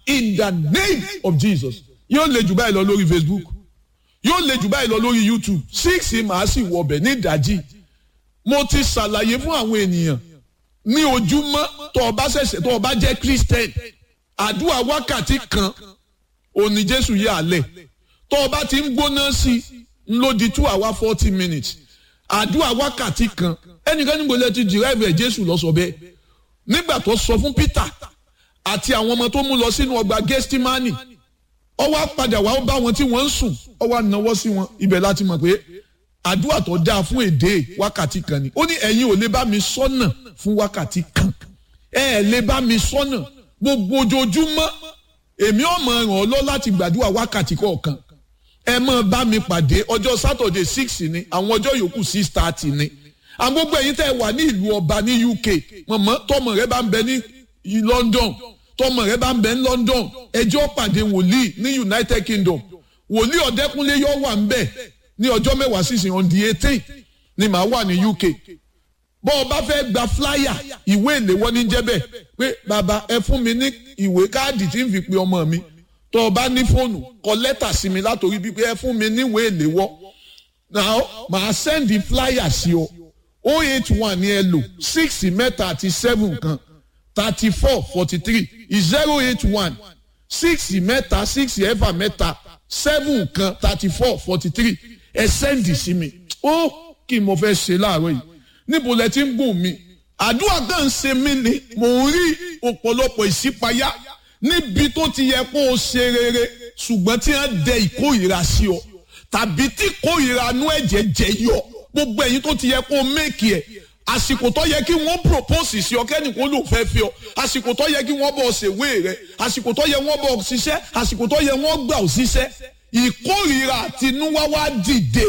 in the name of Jesus yóò lè jù báyìí lọ lórí Facebook yóò lè jù báyìí lọ lórí YouTube six màá sì wọbẹ̀ ní ìdájí mo ti ṣàlàyé fún àwọn ènìyàn ní ojúmọ́ tó o bá ṣẹ̀ṣẹ̀ tó o bá jẹ́ Christian àdúrà wákàtí kan òní Jésù yà á lẹ̀ tó o bá ti ń gbóná sí i ń lò di two hour forty minutes àdúrà wákàtí kan ẹnìkan níbo lẹ ti dìrẹ́ẹ̀bù ẹ̀ Jésù lọ sọ bẹ́ẹ̀ nígbà tó sọ fún Peter àti àwọn ọmọ tó mú lọ sínú ọgbà Gẹ́stímánì ó wá padà wá bá wọn tí wọ́n ń sùn ó wá náwó sí wọn ibẹ̀ láti mọ̀ pé àdúrà tó dáa fún èdè wákàtí kan ni ó ní ẹ̀yin ò lè bá mi sọ́nà fún wákàtí kan ẹ ẹ̀ lè bá mi sọ́nà gbogbo ojoojúmọ́ èmi ò mọ̀ ràn ọ́ lọ láti gbàdúrà wákàtí kọ̀ọ̀kan ẹ máa bá mi pàdé ọjọ́ sátọ̀dẹ̀ six ni àwọn ọjọ́ yòókù six thirty ni àwọn gbogbo ẹ̀yin tẹ́ ẹ wà ní ìlú ọba ní UK mọ̀mọ́ tọmọ rẹ bá ń bẹ ní London tọmọ rẹ bá ń bẹ ní London ẹjọ́ pàdé wòlíì ní United Kingdom wòlíì ọ̀dẹ́kúnlé yóò wà ń bẹ̀ ní ọjọ́ mẹ́wàá sísìn on the eighteen ni màá wà ní UK bọ́ ọ bá fẹ́ gba flyer ìwé ìléwọ́ ní jẹ́bẹ̀ pé bàbá ẹ fún mi ní ìwé káàdì tí ń fi pe ọmọ mi tó o bá ní fóònù kọ lẹ́tà sí mi látòrí bíi pé ẹ fún mi níwé ìléwọ́ now màá send the flyer sí ọ o eight one ni ẹ lò six mẹ́ta àti seven kan thirty four forty three zero eight one six mẹ́ta six ẹ̀fà mẹ́ta seven kan thirty four forty three ẹ sẹ́ndì sí mi ó kí mo fẹ́ ṣe láàárọ̀ yìí níbo lẹ ti ń gùn mi àdúrà kan ń ṣe mí ni mò ń rí ọ̀pọ̀lọpọ̀ ìṣípayá níbi tó ti yẹ kó o ṣe rere ṣùgbọ́n tí wọ́n dẹ ìkórìíra sí ọ tàbí tí ìkórìíra nú ẹ̀jẹ̀ jẹ yọ gbogbo ẹ̀yin tó ti yẹ kó o méèkì ẹ̀ àsìkò tó yẹ kí wọ́n propose sí ọ kẹ́nìkan ló fẹ́ fi ọ àsìkò tó yẹ kí wọ́n bọ̀ ṣèwé rẹ àsìkò tó yẹ wọ́n bọ̀ ṣiṣẹ́ àsìkò tó yẹ wọ́n gbà ọ ṣiṣẹ́ ìkórìíra àtinúwá wá dìde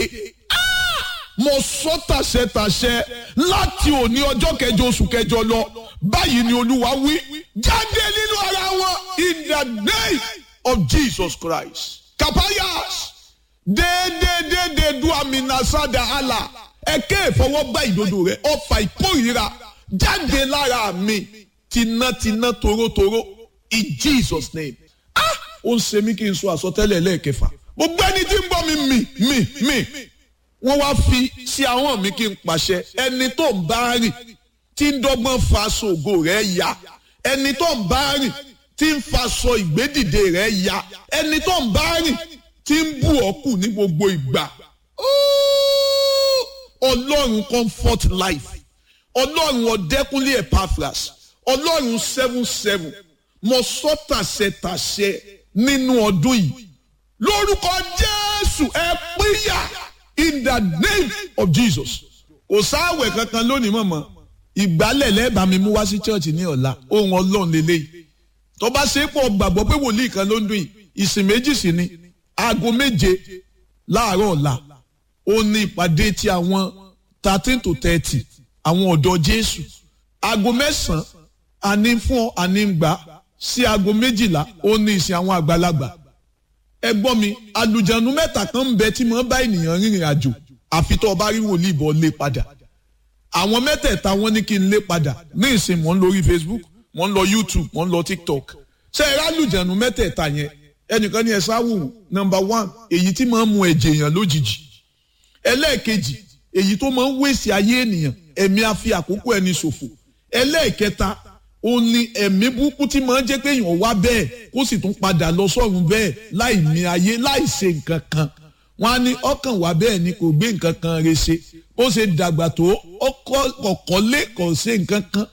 mo sọ tàṣẹtàṣẹ láti òní ọjọ́ kẹjọ oṣù kẹjọ lọ báyìí ni olúwa wí jáde nínú ara wọn in the name of Jesus Christ kapayas déédéédéédé du aminasada ala ẹkẹ ìfọwọ́gbá ìdodo rẹ ọfà ìkórìíra jáde lára mi tinátiná torótoró in Jesus name ah ó ń ṣe mí kí n sọ àsọtẹ́lẹ̀ lẹ́ẹ̀kẹfà gbogbo ẹni tí ń bọ́ mi mì mì mì wọ́n wá fi sí àwọn mi kí n pàṣẹ ẹni tó ń bá rìn tí ń dọ́gbọ́n fa ṣògo rẹ̀ ya ẹni tó ń bá rìn tí ń faṣọ ìgbédìde rẹ̀ ya ẹni tó ń bá rìn tí ń bù ọ́ kù ní gbogbo ìgbà ọlọ́run comfort life ọlọ́run ọ̀dẹ́kúnlé epaphras ọlọ́run seven seven mo sọ tàṣẹ tàṣẹ nínú ọdún yìí lórúkọ jésù ẹ pínyà in the name of jesus kò sáwẹ̀ kankan lónìí mọ̀mọ́ ìgbálẹ̀ lẹ́ẹ̀bà mi mú wá sí church ní ọ̀la ohun ọlọ́run lélẹ́yìí tó bá ṣe é pọ̀ gbàgbọ́ pé wòlíì kan ló ń dún yìí ìsìn méjì sí ni aago méje láàárọ̀ ọ̀la ó ní ìpàdé ti àwọn thirteen to thirty àwọn ọ̀dọ́ jésù aago mẹ́sàn-án àní fún àní gbà sí aago méjìlá ó ní ìsìn àwọn àgbàlagbà ẹ gbọ́ mi àlùjànnú mẹ́ta kan ń bẹ tí mo bá ènìyàn rìnrìn àjò àfi tó o bá rí wòlíì bọ́ lé padà àwọn mẹ́tẹ̀ẹ̀ta wọ́n ní kí n lé padà ní ìsìn mò ń lórí Facebook mò ń lọ YouTube mò ń lọ TikTok ṣé ẹ rálùjànnú mẹ́tẹ̀ẹ̀ta yẹn ẹnìkan ní ẹ sáwù nọ́mbà one èyí tí máa ń mu ẹ̀jẹ̀ èèyàn lójijì ẹlẹ́ẹ̀kejì èyí tó máa ń wéṣì ayé ènìyàn ẹ̀mí àfi àkókò ẹni ṣòfò ẹlẹ́ẹ̀kẹta ó ní ẹ̀mí burúkú tí máa ń jẹ́ pé èèyàn wá bẹ́ẹ̀ kó sì tún padà lọ sọ́run bẹ́ẹ̀ láì ní ayé láì ṣe nǹkan kan wọ́n á ní ọkàn wá bẹ́ẹ̀ ni kò gbé nǹkan kan re ṣe ó ṣe dàgbà tó ọkọ̀ọ̀kọ́lé kò ṣe nǹkan kan.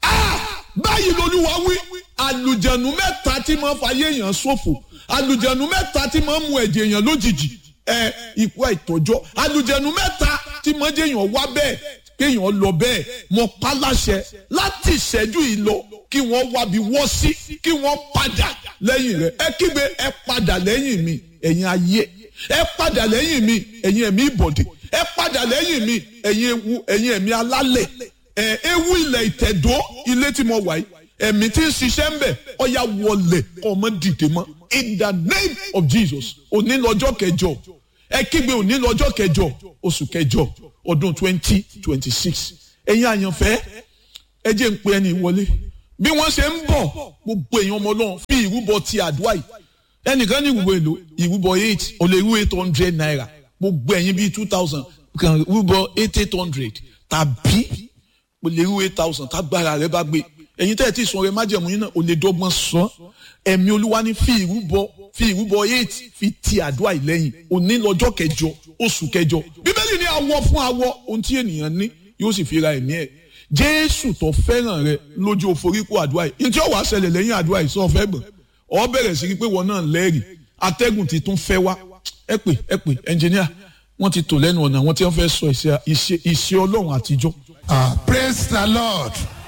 báyìí lolúwa wí àlùjẹ̀nù mẹ́ta tí máa ń fàyè èèyàn ṣòfò àlùjẹ̀nù mẹ́ta tí máa ń mu ẹ̀jẹ̀ èèyàn lójijì ẹ ikú àìtọ́jọ́ àlùjẹ̀nù mẹ́ta tí máa ń jẹ́ èèyàn wá bẹ́ẹ̀ kéèyàn lọ bẹ́ẹ̀ mọ pálásẹ láti ìṣẹ́jú yìí lọ kí wọ́n wábi wọ́ sí kí wọ́n padà lẹ́yìn rẹ̀ ẹ kígbe ẹ padà lẹ́yìn mi ẹ̀yin ayé ẹ padà lẹ́yìn mi ẹ̀yin ẹ̀mí ìbọ̀dé ẹ padà lẹ́yìn mi ẹ̀yin ewu ẹ̀yin ẹ̀mí alálẹ̀ ẹ̀ ewu ilẹ̀ ìtẹ̀dó ilé tí mo wà yìí ẹ̀mí tí ń ṣiṣẹ́ ń bẹ̀ ọ̀ya wọlé ọmọ dìde mọ́ in the name of Jesus òní lọ́jọ́ kẹjọ ẹ kígbe òní lọ́jọ́ kẹjọ oṣù kẹjọ ọdún twenty twenty six ẹ̀yin àyànfẹ́ ẹ jẹ́ ń pe ẹni wọlé bí wọ́n ṣe ń bọ̀ gbogbo èèyàn ọmọ náà fi ìró ìrúbọ ti àdúrà yìí ẹnìkan ní ìrúbọ èlò ìrúbọ eight o lè rú eight hundred naira gbogbo ẹ̀yin bíi two thousand kan rúbọ eight eight hundred tàbí o lè rú eight thousand tágbára rẹ bá gbé ẹ̀yin tẹ́ ẹ̀ tí ì sọ rẹ májẹ̀mú yín náà o lè dọ́gbọ́n sọ ẹ̀mí olúwa ní fi ìrúbọ fi ìrúbọ eight fi ti àdúrà yìí lẹ́yìn òní lọ́jọ́ kẹjọ oṣù kẹjọ bíbélì ní awọ fún awọ ohun tí ènìyàn ní yóò sì fi ra ẹ̀mí ẹ̀ jésù tó fẹ́ràn rẹ lójú òforíkó àdúrà yìí ntí ó wàá ṣẹlẹ̀ lẹ́yìn àdúrà yìí sọ fẹ́ gbọ̀n ọ bẹ̀rẹ̀ sí pé wọn náà lẹ́rìí atẹ́gùn ti tún fẹ́ wá ẹ pè ẹ pè ẹnjìníà wọ́n ti tò lẹ́nu ọ̀nà wọ́n ti fẹ́ sọ ìṣe ọlọ́run àtijọ́. ah praise the lord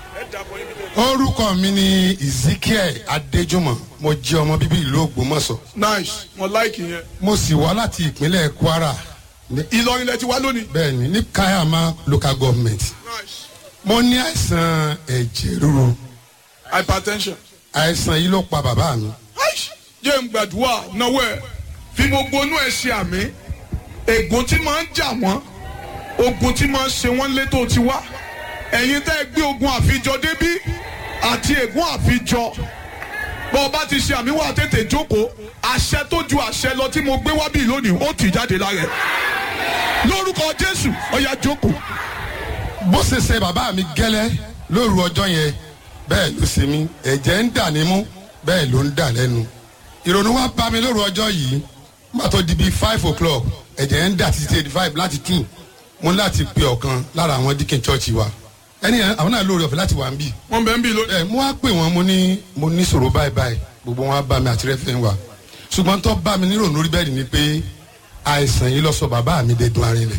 orúkọ mi ni ezekiel adéjúmọ̀ mo jẹ́ ọmọ bíbí ìlú ògbómọ̀ṣọ́ nice mo like yẹn. mo sì wá láti ìpínlẹ̀ kwara ní- ìlọrin lẹ ti wá lónìí. bẹ́ẹ̀ni ní kayama local government nice mo ní àìsàn ẹ̀jẹ̀ ríru hypertension. àìsàn yìí ló pa bàbá mi Aish, jẹ́ ń gbàdúrà náwó ẹ̀ fi gbogbo inú ẹ̀ ṣe àmì ègún tí máa ń jà wọ́n ogun tí máa ń ṣe wọ́n létò ti wá ẹ̀yin tẹ́ ẹ gbé ogun àfijọ débí àti ègún àfijọ bọ́ ọ bá ti ṣe àmì wà tètè jókòó àṣẹ tó ju àṣẹ lọ tí mo gbé wá bí lónìí ó tì jáde lára ẹ̀ lórúkọ jésù ọ̀yà jókòó bó ṣe ṣe bàbá mi gẹ́lẹ́ lóru ọjọ́ yẹn bẹ́ẹ̀ ló ṣe mí ẹ̀jẹ̀ ń dà nímú bẹ́ẹ̀ ló ń dà lẹ́nu ìrònú wa bá mi lóru ọjọ́ yìí má tó di bíi five o'clock ẹ̀jẹ̀ ń dà títí eighty five láti two mo ní láti pe ọ̀kan lára àwọn dikin church wa ẹni yẹn àwọn náà lórí ọ̀fẹ́ láti wà ń bì wọ́n bẹ̀ ń bí lónìí. ẹ mo wá pè wọn mo ní mo ní sọ̀rọ̀ báyìí báyìí gbogbo wọn á bá mi àti rẹ́fẹ̀ẹ́ wa ṣùgbọ́n tó bá mi nírònú rí bẹ́ẹ̀ ni pé àìsàn yìí lọ sọ bàbá mi dẹ́dun arinlẹ̀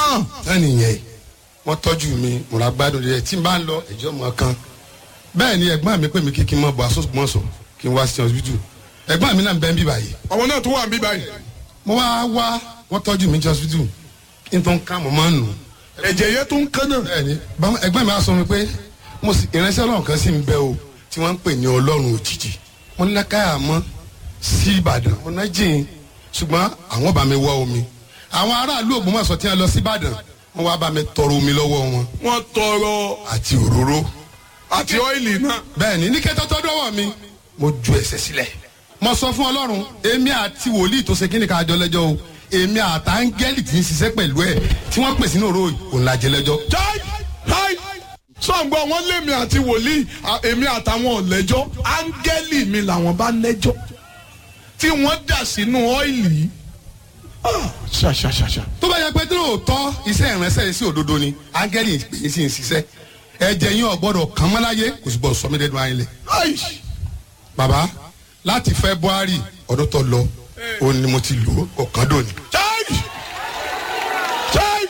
ẹni yẹn wọ́n tọ́jú mi mo ra gbádùn rẹ̀ tí n bá ń lọ ẹ̀jọ́ mọ́ kan bẹ́ẹ̀ ni ẹ̀gbọ́n mi pè mí kí kí n mọ̀ bọ̀ asọ́gbọ́nsọ̀ kí n wá sí hospital ẹ̀gbọ́n mi náà ń bẹ́ ń bí báyìí àwọn náà tó wà ń bí báyìí mo wá wá wọ́n tọ́jú mi ní hospital kí n tó ń ká mo máa ń nù ẹ̀jẹ̀ yẹn tó ń kán náà. bẹ́ẹ̀ni báwọn ẹ̀gbọ́n mi á sọ mi pé mo sì ìránṣẹ́ Ọlọ́run kan sì ń bẹ o tí wọ́n ń pè ní Ọlọ́run òjijì mo ní lákàyà mọ́ sí Ìbàdàn mo ná jìn ṣùgbọ́n àwọn bá mi wá omi àwọn aráàlú Ògbómọ̀ṣọ́ tí wọ́n lọ sí Ìbàdàn wọ́n wá bá mi tọrọ omi lọ́wọ́ wọn wọ́n tọrọ àti òróró àti ọ́ìlì náà. bẹ́ẹ̀ni ní kẹtọ tó dọ́wọ́ mi mo ju ẹsẹ̀ sílẹ̀ mo sọ fún Ọlọ́run èmi àti wòlíì tó ṣe kí ni ká jọ lẹ́jọ́ o èmi àtàngẹ́lì tí ń ṣiṣẹ́ pẹ̀lú ẹ̀ tí wọ́n pèsè ní òró òun la jẹ lẹ́jọ́ jai jai sọ̀ǹgbọ́ wọn lémi àti wòlíì à- èmi àtàwọn ọ̀lẹ́jọ́ áńgẹ́lì mi làwọn bá lẹ́jọ́ tí wọ́n dà sínú ọ́ìlì yìí. Ah, ṣàṣàṣàṣà. tó bá yẹ pé tí lóòótọ́ iṣẹ́ ìránṣẹ́ yìí sí òdodo ni áńgẹ́lì pè é sí ń ṣiṣẹ́ ẹ̀jẹ̀ yín ọ̀gbọ́dọ̀ kàn mọ́ láyé kò sì gbọ́dọ̀ sọ mí dẹ́nu ayé lẹ̀. Aish, bàbá láti february ọdún tó lọ òun ni mo ti lò ó ọ̀kan dòní. jai jai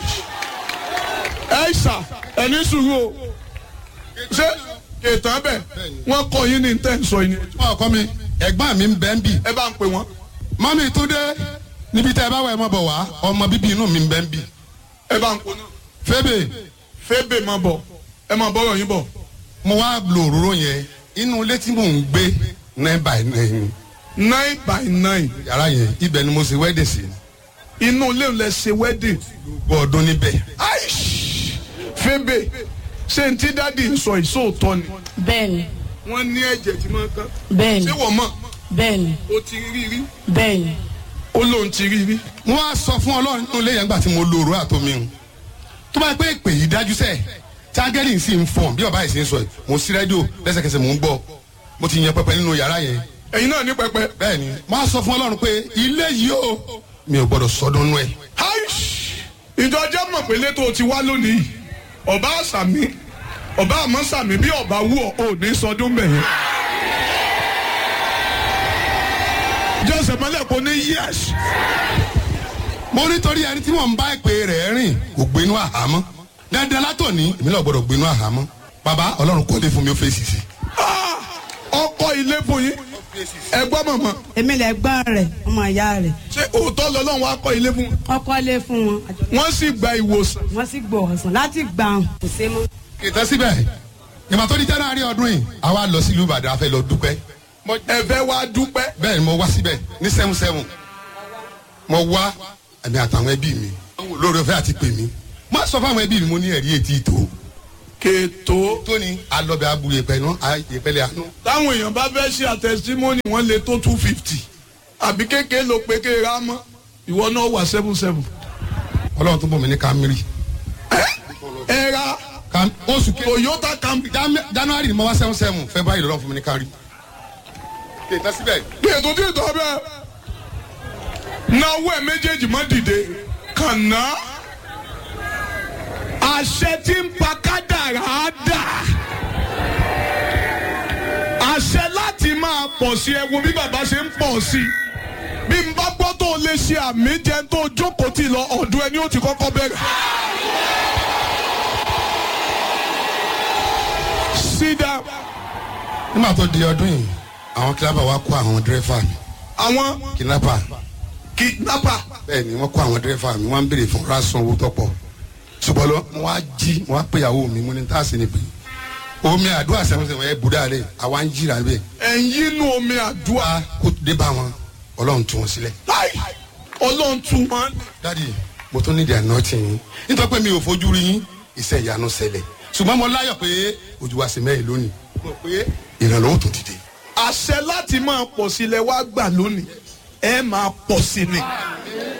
ẹ̀ṣà ẹni sùúrù o ṣé ètò abẹ wọn kọ yín ní tẹ́ ń sọ yín ni wọn kọ́ mi ẹ̀gbọ́n mi ń bẹ́ ń bì ẹ bá ń pè wọ́n mọ́mí tó dé níbi tẹ́ ẹ bá wà ẹ mọ́ bọ̀ wá ọmọ bíbí inú mi ń bẹ́ ń bì ẹ bá ń pè náà fébè fébè máa bọ̀ ẹ máa bọ́rọ̀ yín bọ̀. mo wá lo òróró yẹn inú ilé tí mò ń gbé nine by nine nine by nine yàrá yẹn ibẹ̀ ni mo ṣe wedding sí inú ilé ńlẹ ṣe wedding. gbọ́ ọdún níbẹ̀ aish fébè ṣé n tí dáàdi ń sọ ìṣòótọ́ ni. bẹ́ẹ̀ni wọ́n ní ẹ̀jẹ̀ tí máa kán. bẹ́ẹ̀ni ṣé wọ́n mọ̀ bẹ́ẹ̀ni ó ti rí rí bẹ́ẹ̀ni ó lóun ti rí rí. mo wá sọ fún ọlọ́run nínú ilé yẹn gbà tí mo lo òróró àtomi hùn tó bá yẹ pé ìpè yìí dájú sẹ́ẹ̀ tágẹ́lì sì ń fọ̀n bí ọba yìí sì ń sọ yìí mo sí rédíò lẹ́sẹ̀kẹsẹ̀ mò ń gbọ́ mo ti yan pẹpẹ nínú yàrá yẹn ẹ̀yin náà ní pẹpẹ. bẹ́ẹ̀ ni mo wá sọ fún ọlọ́run pé ilé yìí o mi ò gbọ́dọ̀ sọdún nú ẹ̀ aish ìjọ jẹ́ mọ̀ pé létò ti wá lónìí ọba àṣàmì ọba àmọ́ sàmì bí ọba wú ọ ò ní sọdún bẹ̀yẹn. jọ́sẹ̀ mọ́lẹ̀ kò ní yẹ́sì. mo nítorí ẹni tí mò ń bá ìpè rẹ̀ rìn kò gbénú àhámọ́ dandan látòní èmi náà gbọ́dọ̀ gbénú àhámọ́ bàbá ọlọ́run kọ́lé fún mi ó fèsì sí ọkọ ilé fún yín ẹgbọ́n mọ̀mọ́ èmi lè gbọ́n rẹ̀ ọmọ ìyá rẹ̀ ṣé òótọ́ lọ́lọ́run wá kọ́ ilé fún wọn. ọkọ lé fún wọn àjọ wọ́n sì gba ìwòsàn. wọn sì gbọ́ ọ̀sán láti gbà hàn kò sé mọ́. ìtàn síbẹ̀ ìmọ̀ tó di january ọdún yìí àwa lọ sílùú ìbàdàn a fẹ́ lọ dúpẹ́ ẹ̀fẹ̀ wa dúpẹ́. bẹ́ẹ̀ ni mo wá síbẹ̀ ní seven seven mo wá ẹ̀mí àtàwọn ẹbí mi lórí ọ̀fẹ́ àti pè mí mo á sọ fún àwọn ẹbí mi mo ní ẹ̀rí etí ìtò kètò tó ní alọ́bẹ̀ abu yẹpẹ náà yẹpẹlẹ àánú. táwọn èèyàn bá fẹ́ ṣe àtẹ̀símọ́nì wọ́n lè tó two fifty àbí kékeré ló pé kéèrè á mọ́ ìwọ náà wà seven seven. ọlọ́run tó bọ̀ mí ní kámírì. ẹ ra Kam- oṣù ke toyota camry Jan- january ni mo wá seven seven february lọ́run fún mi ní kárí. kèétà síbẹ̀. kètò tí ì tọ́ bẹ́ẹ̀ náwó ẹ̀ méjèèjì má dìde kànáà àṣẹ tí ń pa kádàrá dà àṣẹ láti máa pọ̀ sí ẹ wo bí bàbá ṣe ń pọ̀ sí i bí n bá gbọ́ tó o lè ṣe àmì jẹun tó o jókòó tì lọ ọ̀dọ̀ ẹni ó ti kọ́kọ́ bẹ̀rẹ̀. sit down. nígbà tó di ọdún yìí àwọn kìlápà wa kó àwọn dírẹ́fà mi àwọn kìlápà kidnapper bẹ́ẹ̀ ni wọ́n kó àwọn dírẹ́fà mi wọ́n ń béèrè fún rásán owó tọ́pọ̀ ṣùgbọ́n lọ mo wá jí mo wá péyàwó mi mo ní tá a sì ní pé omi àdúrà sẹ́wọ̀n sẹ́wọ̀n ẹ̀ bùdá rẹ̀ àwa ń jìrà bẹ́ẹ̀ ẹ̀yin inú omi àdúrà wá kó dé bá wọn ọlọ́run tú wọn sílẹ̀. láì ọlọ́run tún wọn. dádì mo tún nídìí àná tì yín nítorí pé mi ò fojú rí yín iṣẹ́ ìyanu ṣẹlẹ̀ ṣùgbọ́n mo láyọ̀ pé ojú wa sì mẹ́rin lónìí mo pé ìrànlọ́wọ́ tó dìde. àṣẹ láti máa pọ̀ sílẹ̀ wá gbà lónìí ẹ máa pọ̀ sí ni